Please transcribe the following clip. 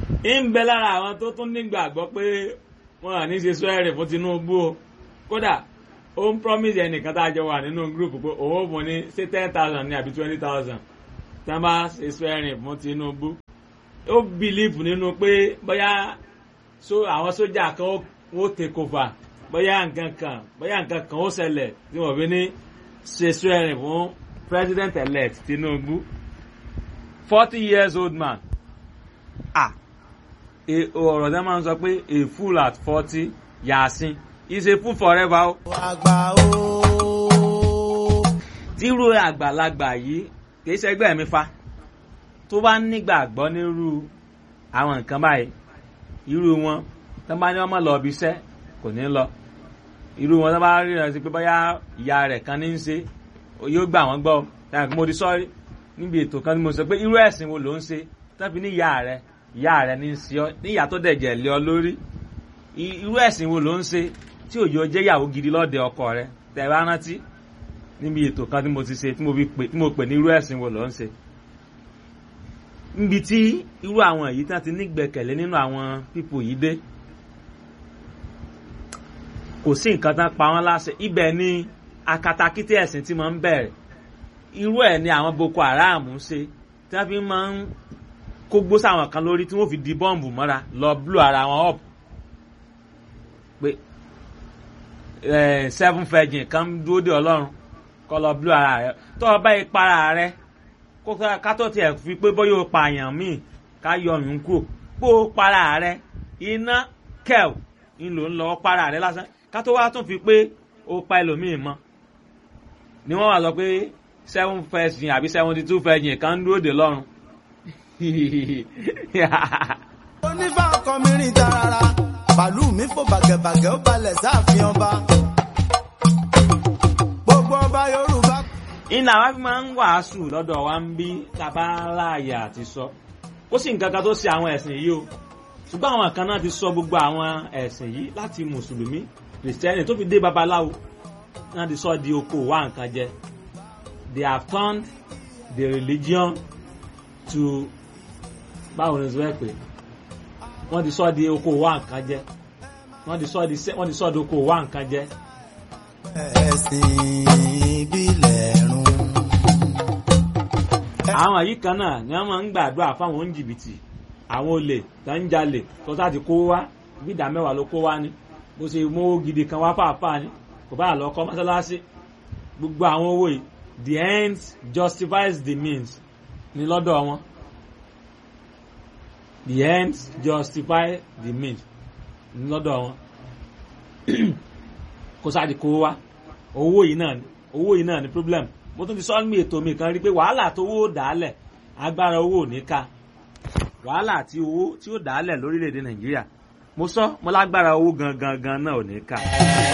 ń bẹ lára àwọn tó tún nígbàgbọ́ pé wọn à ní ṣe swearing fún Tinubu o kódà ó ń promise ẹnìkan tá a jọ wà nínú group pé òun ò fún ní ṣé ten thousand ní àbí twenty thousand tí wọ́n bá ṣe swearing fún Tinubu ó believe nínú pé bóyá so àwọn sójà kan ó take over bóyá nǹkan kan bóyá nǹkan kan ó ṣẹlẹ̀ tí wọ́n fi ní ṣe swearing fún president elect Tinubu forty years old man ah ọ̀rọ̀ tẹ́ máa ń sọ pé a fool at forty yàásín is a fool forever o. àgbà o. tírú àgbàlagbà yìí kìí ṣẹgbẹ́ mi fa tó bá nígbàgbọ́ nírú àwọn nǹkan báyìí irú wọn tó bá ní ọmọ lọ ibi iṣẹ́ kò ní lọ irú wọn tó bá rí ìrántí pé bóyá ìyá rẹ̀ kan ní í ṣe yóò gbà wọ́n gbọ́ táwọn mo di sọ́ọ́rí níbi ètò kan tí mo sọ pé irú ẹ̀sìn wo ló ń ṣe tó fi ní ìyá rẹ̀ ìyá rẹ̀ ní í ṣe ọ́ ní ìyá tó dẹ̀jẹ̀ lé ọ lórí irú ẹ̀sìn wo ló ń ṣe tí òjò jẹ́ ìyàwó gidi lọ́dẹ ọkọ rẹ̀ tẹ̀ bá rántí níbi ètò kan tí mo ti ṣe tí mo pè ní irú ẹ̀sìn wo ló ń ṣe níbi tí irú àwọn èyí tán ti nígbẹ̀kẹ̀lé nínú àwọn pípò yìí dé kò sí nǹkan tán pa wọ́n láṣẹ ibẹ̀ ni akatakítí ẹ̀sìn tí máa ń bẹ̀rẹ̀ irú ẹ̀ ni àwọn Boko Haram ń ṣe tí wọ́n fi máa ń kó gbó sáwọn kan lórí tí wọ́n fi di bọ́ǹbù mọ́ra lọ blú ara wọn up pé seven virgin kan dúró de Ọlọ́run kọ́ lọ blú ara rẹ tó o bá yẹ para rẹ kó ká tó tiẹ̀ fi pé bóyá o pààyàn míì ká yọ ọ̀yún kúrò pé o para rẹ iná kẹ́ẹ̀ ń lò ń lọ para rẹ lásán ká tó wá tún fi pé o pa ẹlòmíì mọ́ ni wọ́n wá sọ pé seven virgin àbí seventy two virgin kan dúró de lọ́run onífà ọkọ mi rìn tarara bàálù mi fò bàgẹ̀bàgẹ̀ ó balẹ̀ sáàfin ọba gbogbo ọba yorùbá. iná wa fi máa ń wàásù lọ́dọ̀ wa ń bí tàbá láàyè àti sọ ó sì nǹkan kan tó ṣe àwọn ẹ̀sìn yìí o ṣùgbọ́n àwọn kan náà ti sọ gbogbo àwọn ẹ̀sìn yìí láti mùsùlùmí kìrìsìtẹ́nì tó fi dé babaláwo náà ti sọ di oko wa nǹkan jẹ they have turned the religion to báwo ni sọ pé wọ́n ti sọ di oko wa nǹkan jẹ wọ́n ti sọ di wọ́n ti sọ di oko wa nǹkan jẹ. ẹ̀sìn ìbílẹ̀ run. àwọn yìí kan náà ni wọ́n máa ń gbàdúrà fáwọn oníjìbìtì àwọn olè tó ń jalè tó sá ti kó wá bí ìdá mẹ́wàá ló kó wá ní bó ṣe mú owó gidi kan wá fàáfàá ní kò bá lọ kọ́ mọ́sálásí gbogbo àwọn owó yìí the end justifies the means ní lọ́dọ̀ wọn the ends justify the means ní lọ́dọ̀ wọn kó sáà di kó wá owó yìí náà owó yìí náà ni problem mo tún ti sọ ní ètò mi kan rí pé wàhálà tó owó dàálẹ̀ agbára owó ò ní ká wàhálà tí owó tí ó dàálẹ̀ lórílẹ̀‐èdè nàìjíríà mo sọ mo lágbára owó gangan gan náà ò ní ká.